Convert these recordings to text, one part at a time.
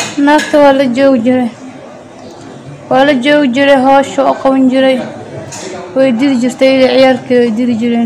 naagta waa la joogi jiray waa la joogi jiray hoosha oo qaban jiray way didi jirtay ida ciyaarkeeda way didi jireen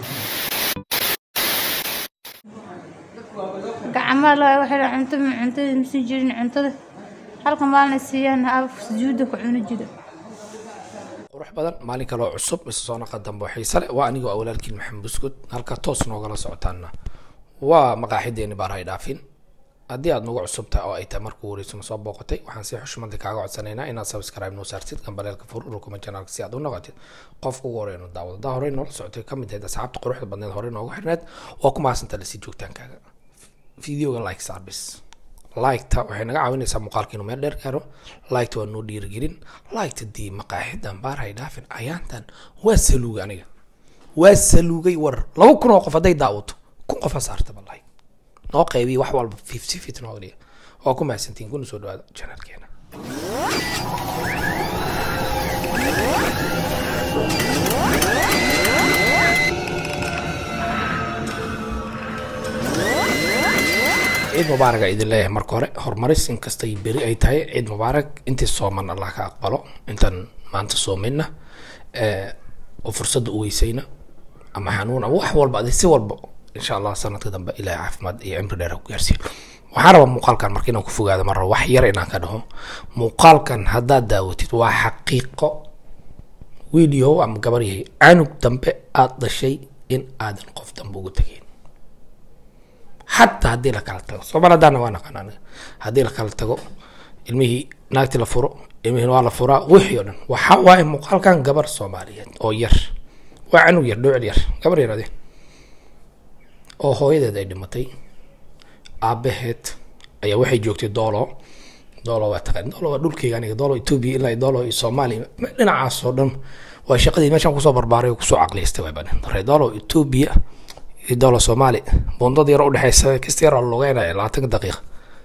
gacmaha la waxay dhahay cunto ma cuntada ma sii jirin cuntada halka maalin siiyaan af sujuuda ku cuni jira qurux badan maalin kaloo cusub isa soo naqa dambe oo xiise leh waa anigoo ah walaalkiin maxamed buskud halka toos noogala socotaana waa maqaaxideeni baarahay dhaafin haddii aad nagu cusub tahay oo ay tahay markuu wareysuna soo booqatay waxaan si xushmada kaaga codsanaynaa inaad subscribe noo saartid gambaleelka fur urukuma janaalka si aad u noqotid qofka ugu horey nu daawado daa horey noola socotay ka mid ahayd asxaabta quruxda badneed horey noogu xirneed waa ku mahadsanta lasii joogtaankaaga videoga like service liketa waxay naga caawinaysaa muuqaalka inuu meel dheer gaaro liketa waa noo dhiirigelin liketa dii maqaaxidan baarhay dhaafin ayaantan waa saluugay aniga waa saluugay war laba kun oo qof hadday daawato kun qofa saartaba like noo qaybiya wax walba fifty fit noo dhiga waa ku mahadsantiin kuna soo dhawaada janaalkeena ciid mubaarak a idin leeyahay marka hore horumaris inkastay beri ay tahay ciid mubaarak intii sooman allah ka aqbalo intaan maanta soomayna oo fursadda u weysayna ama xanuun ama wax walba adi si walba insha allah sanadka dambe ilaahay caafimaad iyo cimri dheer ha ku gaarsiiyo waxaan rabaa muuqaalkan marka inaan ku fogaado mar rabo wax yar inaan ka dhaho muuqaalkan haddaad daawatid waa xaqiiqo video ama gabar yahay canug dambe aada dhashay in aadan qof dambe ugu tegeyn xataa haddii la kala tago soomaaladaana waa naqaan aniga haddii la kala tago ilmihii naagtii la furo ilmihii waa la furaa wixii oo dhan waxa waaye muuqaalkan gabar soomaaliyeed oo yar waa canug yar dhowcil yar gabar yar ade oo hooyadeed ay dhimatay aabaheed ayaa waxay joogtay doolo doolo waa taqaan doolo waa dhulkeyga aniga doolo etoobiya ilaa iyo doolo iyo soomaaliya dhinacaas oo dhan waa shaqadii meeshaan kusoo barbaaray oo kusoo caqliystay waa badan hore doolo etoobiya iyo doolo soomaali bundada yar udhexeysa kasta yar oo lugeynaya labaatanka daqiiqa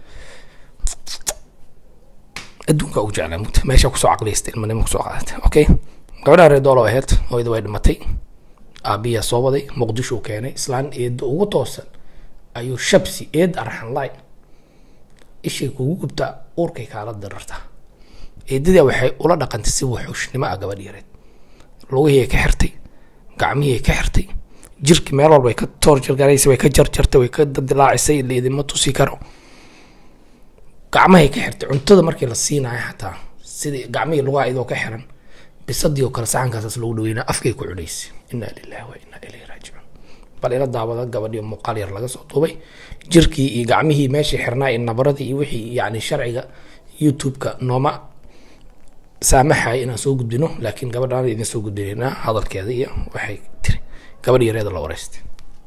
adduunka ugu jeclaa mugta meesha kusoo caqliystay ilmanimo kusoo qaadatay okay gabadha reer doolo aheyd hooyada way dhimatay aabiyaa soo waday muqdisho u keenay islaan eedda ugu toosan ayuu shabsi eed arxan laay ishay kugu gubtaa uurkay kaala dirartaa eedadaa waxay ula dhaqantay si wuxuushnimo ah gabadh yareed lugihii ay ka xirtay gacmihii ay ka xirtay jirki meel walba ay ka toorjargaraysay way ka jarjartay way ka dildilaacisay laidima tusi karo gacmahay ka xirtay cuntada markii la siinayo xataa sidii gacmihii lugaha iyadoo ka xiran bisadii oo kale saxankaasaas lagu dhaweynaa afkay ku cudhaysay inaa lillahi wa inaa ilayhi raajicuun bal ila daawada gabadhii muuqaal yar laga soo duubay jirkii iyo gacmihii meeshii xirnaa iyo nabaradii iyo wixii yacni sharciga youtube-ka nooma saamaxaya inaan soo gudbino laakiin gabadhaan idin soo gudbinaynaa hadalkeeda iyo waxay tiri gabadh yareeda la wareystay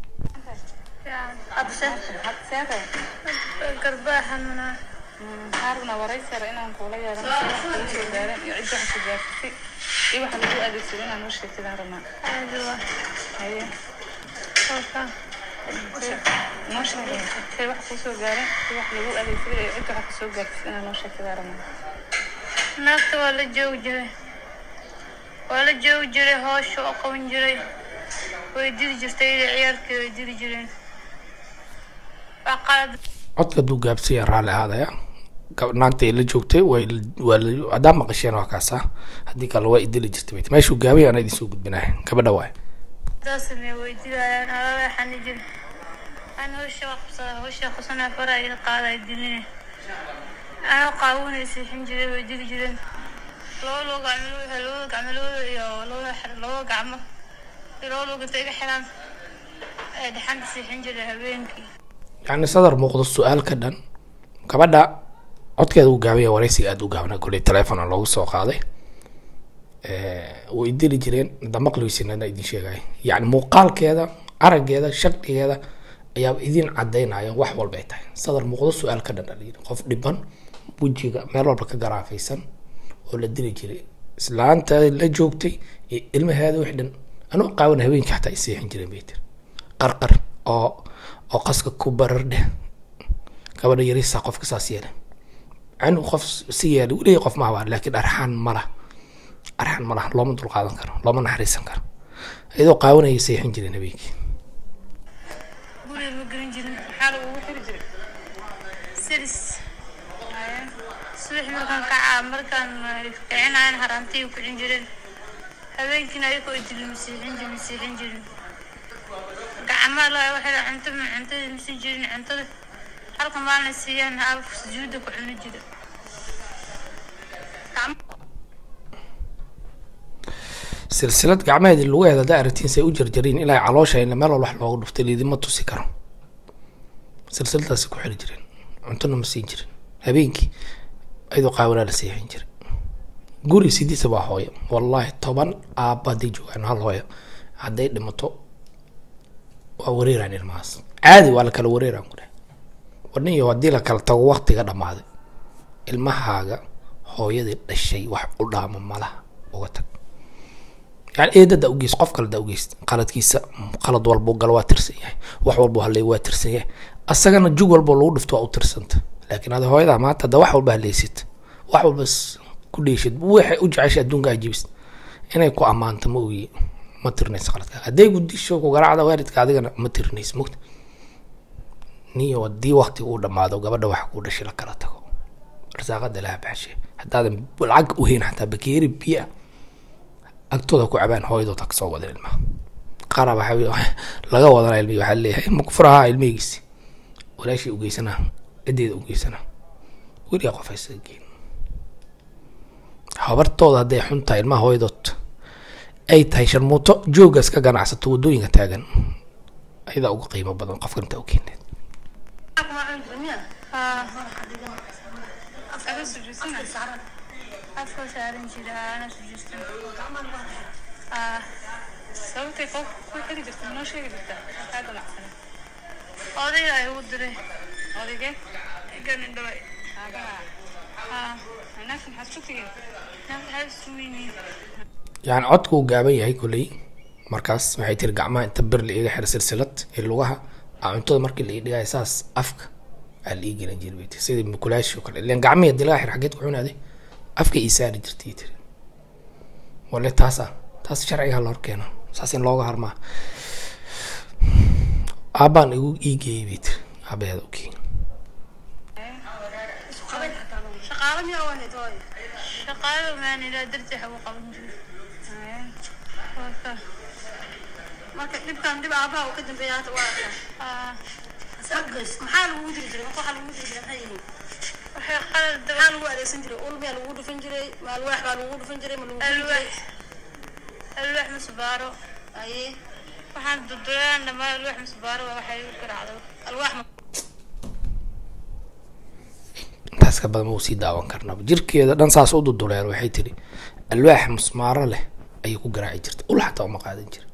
garbaa xanuunaa haarna waraysara inaan kuula yeelan wax kula soo gaaran iyo cid wax ku gaartay iyo waxa lagu adeegsado inaan noo sheegtidaan rabnaa caadi waa haye halkaan noo sheegay shay wax kuu soo gaaran iyo wax lagu adeegsaday iyo cid wax kasoo gaartay inaan noo sheegtidaan rabnaa naagta waa la joogi jiray waa la joogi jiray hoosha oo qaban jiray way didi jirtay ida ciyaarkeeda way didi jireen waa qalad codka hadduu gaabsaya raalli ahaadaya gab- naagta ay la joogtay way waa la haddaa maqasheen waa kaasa haddii kale waa idili jirtay bayt meeshuu gaabay ana idin soo gudbinaya gabadha waay daasame way didayaan alala xani jir aan hawsha waa qabsada hawsha qabsanaa fara ila qaaday diline anoo qaawunay siixin jiray way didi jireen laba loo gacmo labada gacmalooda iyo labada xir- labada gacmo iyo laba loo ganta iga xiraan ay dhaxanta siixin jiray habeenkii yacni sadar muuqdo su-aal ka dhan gabadha codkeeda uu gaabaya wareysiga aada u gaabna koley telefona loogu soo qaaday way dili jireen damaqligiisinana idin sheegaya yacni muuqaalkeeda araggeeda shakligeeda ayaa idin cadaynaya wax walba ay tahay sadar muuqdo su-aal ka dhan alayidhi qof dhiban wejiga meel walba ka garaafaysan oo la dili jiray islaanta la joogtay iyo ilmaheeda wix dhan anuu qaawan habeenkii xataa ay seexin jireen bay tiri qarqar oo oo qaska ku barar dheh gabadha yarisaa qofka saas yeelay canug qof si yeelay weligay qof ma habaan laakiin arxaan ma lah arxaan ma lah looma dulqaadan karo looma naxariisan karo iyadoo qaawanayay seexin jireen habeenkii guriga ma gelin jirin maxaa lagugu xiri jiray silis subax markaan kacaa markaan kicinayan haraantay ku cin jireen habeenkiina ayagoo dili masiixin jirin masiixin jirin gacmaha la waxay cunto ma cuntada masiin jirin cuntada halka maalna siiyaan af sujuuda ku cuni jira silsilad gacmaheedii lugaheeda haddaa aragtiin say u jarjariin ilaa caloosha in meel walba wax looga dhuftay liidima tusi karo silsiladaasi ku xiri jireen cuntona ma siin jirin habeenkii ayadoo qaawanaa la seexin jiray guri sidiisa waa hooyo wallaahi toban aabba hadday joogaan hal hooyo hadday dhimato waa wareeraan ilmahaas caadi waa la kala wareeraan ku dheh warniyo haddii la kala tago waktiga dhammaaday ilmahaaga hooyadii dhashay wax u dhaama malaha uga tag yani eedada ugeys qof kale da ugeys qaladkiisa qalad walbuu galo waa tirsan yahay wax walbuu halay waa tirsan yahay asagana jug walboo lagu dhifto waa u tirsanta laakiin ada hooyadaa maanta hadda wax walba haleysid wax walba s- ku dheeshid waxay u jeceshay adduunka ajibis inay ku ammaanto ma ogi ma tirinaysa qaladka hadday gudisho ku garaacda waalidka adigana ma tirinaysa mogta niyo haddii waktiga uu dhamaado gabadha waxa kuu dhashay la kala tago arsaaqada laha baxshe haddaadan lacag uhayn xataa bakeeri biya agtooda ku cabaan hooyadood ha kasoo wadan ilmaha qaara waxaa laga wadana ilmihi waxaa leeyahay ilma kufuraha ilmihigiisi walaashii ugeysanaa cideeda ugeysanaa weligaa qof haysaga geen habartooda hadday xun tahay ilmaha hooyadood ay tahay sharmuuto joogaas ka ganacsato waddooyinka taagan ayadaa uga qiimo badan qofka intaa u keeneed Ada sujuudsana. afka saaran jira ana sujuustan Sababtay qof ku xiri jirta ma noo sheegi jirta kaa ganacsan odayga ay ugu diray odaygee ganin dhaway aabaha naagta maxaad ku tigeen waxay suweyniin yani codku uu gaaban yahay koley markaas waxay tiri gacmaha inta bir la iga xira silsilad ee lugaha aa cuntada markii la ii dhigaya saas afka aa la ii gelin jiray bay tiri sidii mukulaashi oo kale ilan gacmihii hadii laga xir xageed ku cunaaday afka ii saari jirtay ay tiri wale taasa taas sharciga la horkeeno saas in looga harmaa aabbaan igu ii geeyay bay tiri aabaheeda u geeyay shaqaale miyaa wahayd hooyo shaqaalo maanilaa dartii xagu qaban jiray waa ka marka dhibkan dhib aabaha uu ka dambeeya hadda waa arkaa maxaa lagugu diri jiray marka waxaa lagugu diri jiray maxay yihiin waxay qalad daba maxaa lagu adeegsan jiray ul miyaa lagugu dhufan jiray ma alwaax baa lagugu dhufan jiray ma lagugu diri jiray alwaax alwaax masbaaro aye waxaan dudulaan dhamaa alwaax masbaaro waa waxay igu garaacdo alwaax ma intaas ka badan ma uu sii daawan karnaba jirkeeda dhan saas u duduleen waxay tiri alwaax musmaaro leh ayay ku garaaci jirtay ul xataa uma qaadan jira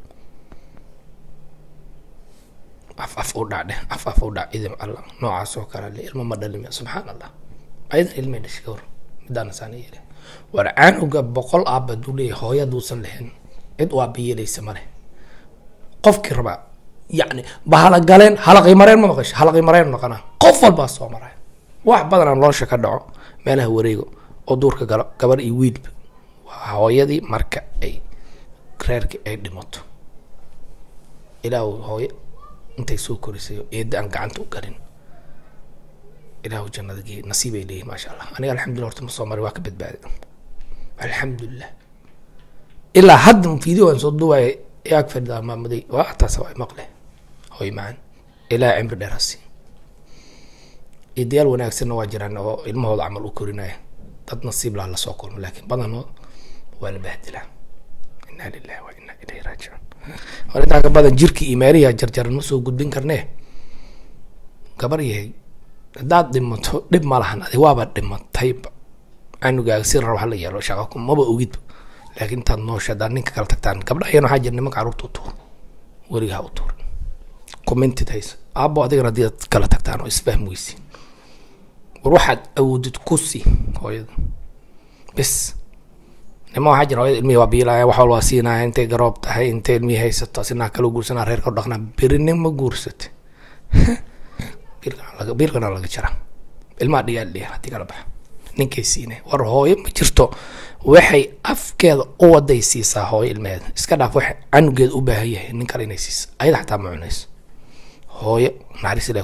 af af u dhac dheh af af u dhac idin alla noocaas oo kale le ilmo ma dhalimi subxaan allah ayadan ilmay dhashay ka hor midaana saana yeele war caanuga boqol aaba duu leeyahay hooya haduusan lahayn cid u aabayeelaysa ma leh qofkii rabaa yacni bahala galeen halaqii mareen ma maqashay halaqii mareen noqonaa qof walbaa soo maraya wax badanaa nolosha ka dhaco meelaha wareego oo duurka galo gabar iyo wiilba waa hooyadii marka ay reerkii ay dhimato ilaahu hooyo intay soo korisay oo eedda aan gacanta u galin ilaahu jannada geey nasiib ay leeyihin maasha allah aniga alxamdulillah horta ma soo maray waa ka badbaaday alxamdulilah ilaa hadda video aan soo duubaya ee ag fadhidaa maamaday waa taas waa maqle hooy macaan ilaa cimri dheer hasi idayaal wanaagsanna waa jiraan oo ilmahooda camal u korinaya dad nasiib laha lasoo kulmo laakiin badanood waa la bahdilaa inaa lillahi wa inaa ilayhi raajicuun war intaa ka badan jirkii iyo meelihi jarjaran ma soo gudbin karnee gabar yahay haddaad dhimato dhib ma lahan adi waaba dhimatayba canugaaga si rabo hala yeelo shaqa ku maba ogidba laakiin intaad noosha haddaad ninka kala tagtaan gabdha ayana waxaa jira nimanka carruurta u tuur weliga ha u tuur commentid hayso aabo adigana haddii aad kala tagtaan oo isfahm weysi war waxaad awoodid ku si hooyada bes nima waxaa jira hooyada ilmihii waa biilaya wax walba waa siinaya intay garoob tahay intay ilmihii haysato asinaa kala guursanaa reerka u dhaqnaa berinin ma guursate biilkana laga biilkana laga jara ilmaha dhigaal dhiya haddii kala baxa ninkay siine war hooyo ma jirto waxay afkeeda u waday siisaa hooyo ilmeheeda iska dhaaf wax canugeeda u baahan yahay nin kale inay siiso ayada xataa ma cunayso hooyo naxariis ilaah ku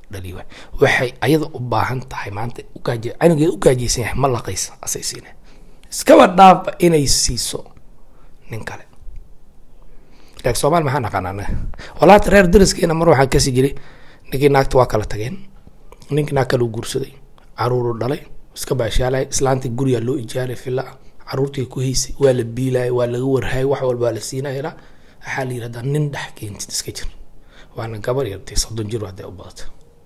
dhali waay waxay ayada u baahan tahay maanta ugaaje canugeeda u gaajaysan yahay ma laqaysa asay siina iskaba dhaafba inay siiso nin kale laakiin soomaali maxaa naqaana anaga walaata reer dariskeena mar waxaa kasi jiray ninkii naagta waa kala tageen ninkii naag kale u guursaday caruuru dhalay iska baashaalay islaantii gurigaa loo ijaaray fila caruurtii ku haysay waa la biilayay waa laga warhayay wax walba waa la siinaya waxaa la yidhahdaa nin dhex keentid iska jir waana gabar yartay soddon jir hadday u badata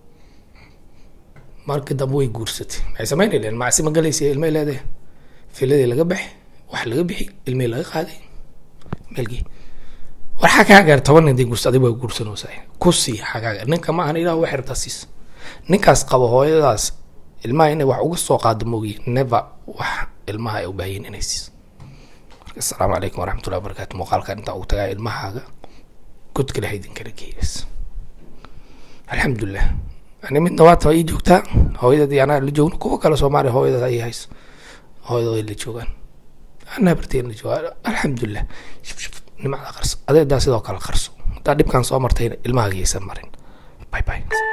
markii dambe way guursatay maxay sameynay leen macsi ma galaysa ilmay leedahay filadii laga baxay wax laga bixi ilmihii laga qaaday meelkii war xagaagar toban nin day guursa adig waa guursanaysaa ku sii xagaagar ninka ma ahan ilaah wax rabtaa siis ninkaas qabo hooyadaas ilmaha inay wax uga soo qaado moogiye never wax ilmaha ay u baahiyin inay siiso marka asalaamu calaykum waraxmatullahi wabarakaatu muuqaalkan intaa ugu tagaa ilmahaaga godka laha idinkala geeyas alxamdulilah ani midna waata ii joogtaa hooyadad iyo anaa la joogno kuwa kale soomaaliya hooyadaas ay hayso hooyadooda ay la joogaan anaa barteen la joogaa alxamdulilah shuf shuf nimcada qarso adeedaa sidoo kale qarso haddaa dhibkan soo martayna ilmahaaga yaysan marin bye bye